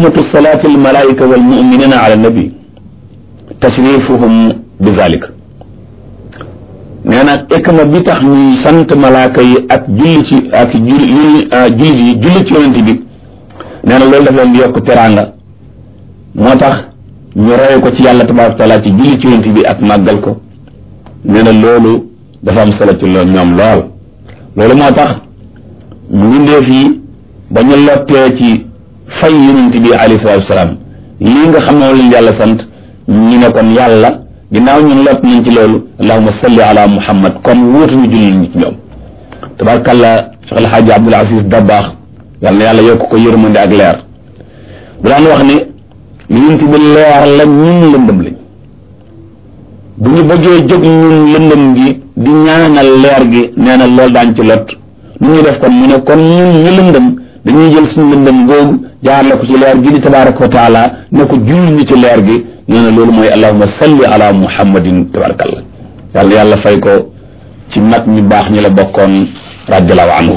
xikmatu salaati almalaika walmuminina ala nabi tashrifuhum bi zalik nee na xikma bi tax ñuy sant malaaka yi ak julli ci ak julli jullit yi julli ci yonent bi nee na loolu daf leen di yokk teraanga moo tax ñu roye ko ci yàlla tabaraka taala ci julli ci yonent bi ak màggal ko nee na loolu dafa am solo ci loolu ñoom lool loolu moo tax mbindeef yi ba ñu lottee ci fay yonent bi alayhi salaatu wasalaam lii nga xam ne moom leen yàlla sant ñu ne kon yàlla ginnaaw ñun lot nañ ci loolu allahuma salli ala muhammad kon wóotuñu julli ñi ci ñoom tabarkalla Cheikh El Hadj Abdoul Aziz Dabaax yàlla na yàlla yokk ko yërmande ak leer bu daan wax ne yonent bi leer la ñun lëndëm lañ bu ñu bëggee jóg ñun lëndëm gi di ñaanal leer gi nee na loolu daañ ci lot nu ñuy def kon mu ne kon ñun ñu lëndëm dañuy jël suñu lëndëm googu jaarale ko ci leer gi di tabaraka wa taala ne ko julli ñu ci leer gi nee na loolu mooy allahuma salli ala muhammadin tabarakallah yàlla yàlla fay ko ci mag ñu baax ñi la bokkoon radiallahu anhu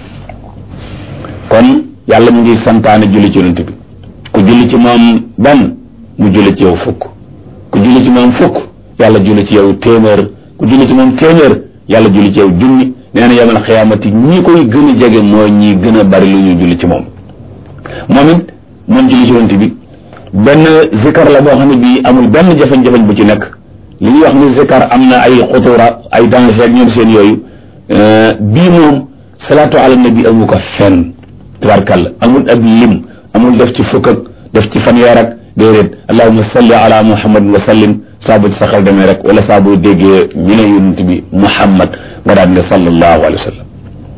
kon yàlla mu ngi santaane julli ci yonent bi ku julli ci moom benn mu julli ci yow fukk ku julli ci moom fukk yàlla julli ci yow téeméer ku julli ci moom téeméer yàlla julli ci yow junni nee na yamal xiyaamati ñi koy gën a jege mooy ñi gën a bari lu ñu julli ci moom moom it moom julli ci yonent bi benn zikar la boo xam ne bii amul benn jafe-jafe bu ci nekk li ñuy wax ni zikar am na ay xutura ay danger ak ñoom seen yooyu bii moom salaatu ala nabi amu ko fenn tabarkàlla amul ab lim amul def ci fukk ak def ci fanweer ak déedéet allahuma salli ala muhammadin wa sallim saa bu ci sa xel demee rek wala saa bu déggee ñu ne yonent bi muhammad nga daan ne sallallahu alayhi wa sallam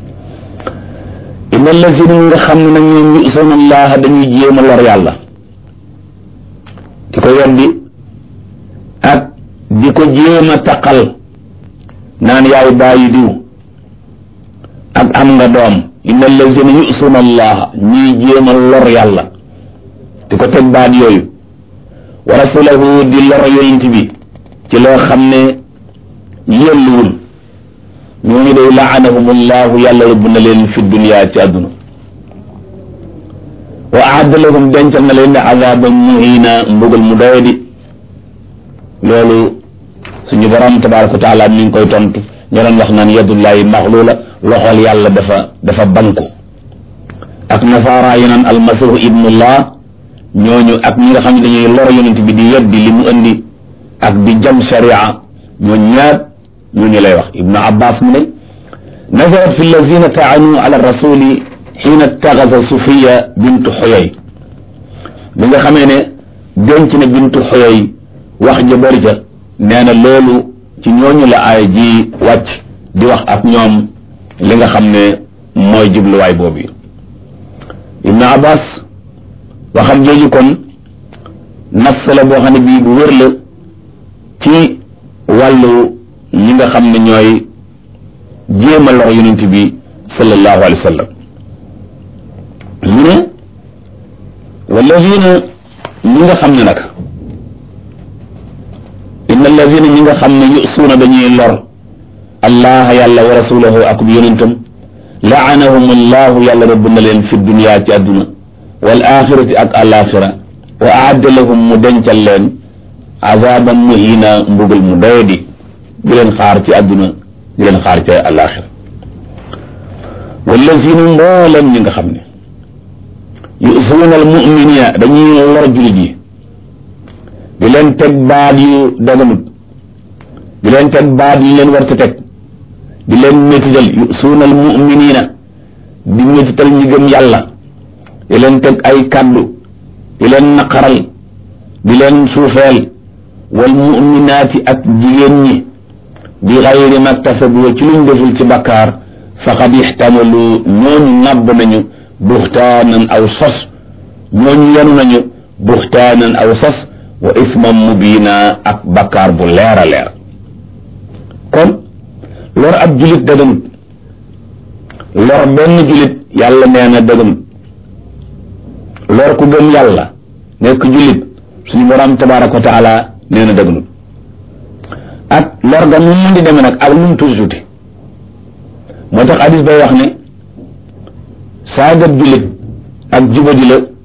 inna allazina nga xam ne nag ñoom yu'suna allaha dañuy jéem a lor yàlla di ko weddi ak di ko jéem a taqal naan yaay bàyyi diw ak am nga doom inna allazina yu'suna allaha ñuy jéem a lor yàlla di ko teg baat yooyu wa rasulahu di lor yonent bi ci loo xam ne yelluwul ñooñu day laanahum allahu yàlla rëbb na leen fi dunya ci àdduna wa aadda lahum dencal na leen ne azaban muhina mbugal mu doyadi loolu suñu borom tabaraka wa taala mi ngi koy tontu ñu doon wax naan yadullahi maxluula loxol yàlla dafa dafa banku ak nasaara yi naan almasihu ibnullah ñooñu ak ñi nga xam ne dañuy lor yonent bi di yeddi li mu indi ak di jam sharia ñooñu ñaar ñooñu lay wax ibnu abbas mu ne nazarat fi allazina taanu ala rasuli xiina taxasa sufiya bintu xoyoy bi nga xamee ne denc na bintu xoyoy wax ja bëri ca nee na loolu ci ñooñu la aay ji wàcc di wax ak ñoom li nga xam ne mooy jubluwaay boobu ibnu abbas waxam jooju kon nafs la boo xam ne bii bu wér la ci wàllu ñi nga xam ne ñooy jéem a lor yonent bi sallallahu alayhi wa sallam mu ne walladina ñi nga xam ne nag inna alladina ñi nga xam ne yusuuna dañuy lor allah yàlla wa rasulahu ak bu yonentam laanahum allahu yàlla rëbb na leen fi dunya ci àdduna wal axirati ak alaxira wa aadda lahum mu dencal leen azaban muhina mbugal mu doyadi di leen xaar ci àdduna di leen xaar ci alaxira wallazina mboolam ñi nga xam ne yusuuna al muminina dañuy lor julit yi di leen teg baat yu daganut di leen teg baat yu leen war ta teg di leen métital yusuuna al muminina di métital ñi gëm yàlla di leen teg ay kàddu di leen naqaral di leen suufeel wal muminaati ak jigéen ñi bi xayri maktasabu ci luñ deful ci bakkaar faqad ixtamalu ñooñu nàbb nañu buxtaanan aw sos ñooñu yenu nañu buxtaanan aw sos wa isman mubiina ak bakkaar bu leer a leer kon lor ab julit dëgëmut lor benn julit yàlla nee na dëgëmut lor ku gëm yàlla nekk julit suñu borom tabaraka wa taala nee na dëgëmut ak lor ga nu mu di demee nag ak lu mu tuuti tuuti moo tax hadis bay wax ne saagab julit ak jubadi la